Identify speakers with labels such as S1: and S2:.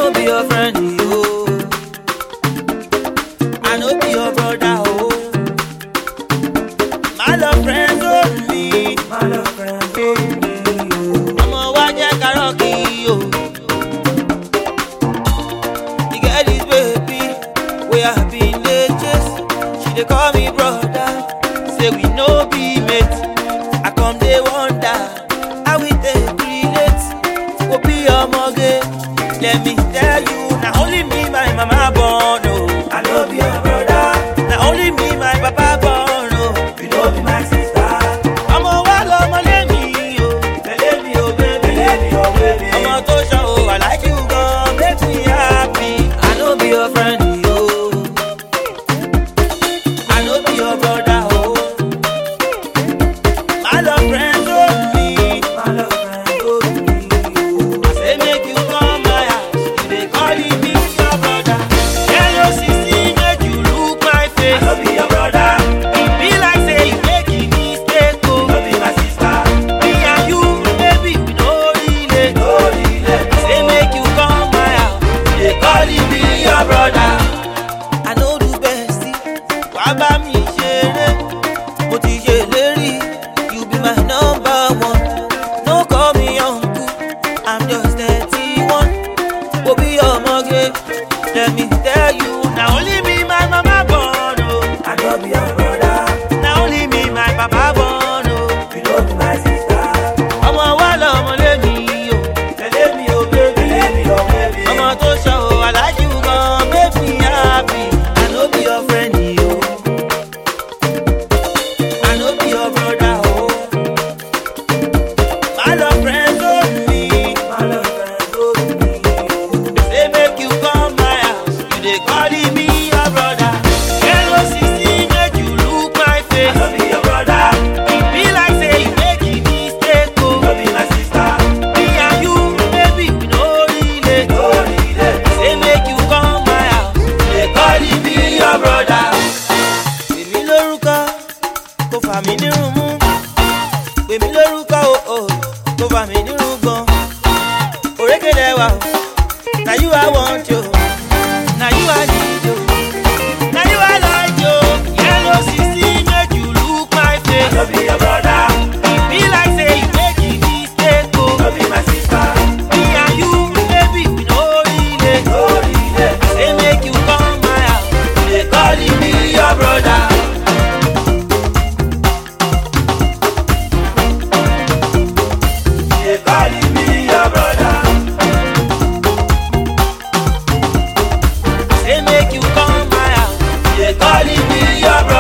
S1: no be your friend, yo. I no be your brother, oh. My love friends only. My love friends only. Ọmọ wa jẹ́ kárọ̀kì o. You get this baby wey I bin dey chase. She dey call me brother. Say we no be mate. I come dey wonder how we take relate. Go be ọmọge. Let me tell you, na only me my mama born o. I no be your brother. Na only me my papa born o. You no be my sister. Ọmọ wa lọmọ lémi o. Tẹ̀lé mi o, baby. Tẹ̀lé mi o, baby. Ọmọ tó ṣan o, I like you gan, make me happy. I no be your friend o. I no be your brother o. My love friends only. My love friends only. I say make you come my house, you dey call me your brother. Hello sisi, make you look my face. I no be your brother. E be like say you make a mistake o. No be my sister. Me and you, baby, we no relate. No relate. Say make you come my house, you dey call me your brother. I no do bestie, wá bá mi ṣeré. Mo ti ṣèlérí, you be my number one. No call me uncle, I'm just thirty-one. Mo bí ọmọge, let me tell you, na only me my mama born o. I no be your brother. Na only me my papa born o. You no be my sister. Ọmọ wa lọmọ lémi o. Tẹ̀lé mi o, baby. Tẹ̀lé mi o, baby. Ọmọ tó ṣọ o, I like you gan, make me happy. I no be your friend o. I no be your brother o. My love friends only. My love friends only. Say make you come my house, you dey call me your brother. Hello sisi, make you look my face. I no be your brother. E be like say you make a mistake o. No be my sister. Me and you, baby, we no relate. No relate. Say make you come my house, you dey call me your brother. Èmi lórúkọ, kò fà mí nírun mú. Pèmí lórúkọ o, o, kò fà mí nírun gan. Òrékèlè wa o, na you I want yo, na you I need yo, na you I like yo. Yellow sisi make you look my face. No be your brother. E be like say you make a mistake o. No be my sister. Me and you, baby, we no relate. No relate. Say make you come my house, you dey call me your brother. They calling me your brother. Say make you come my house. They calling me your brother.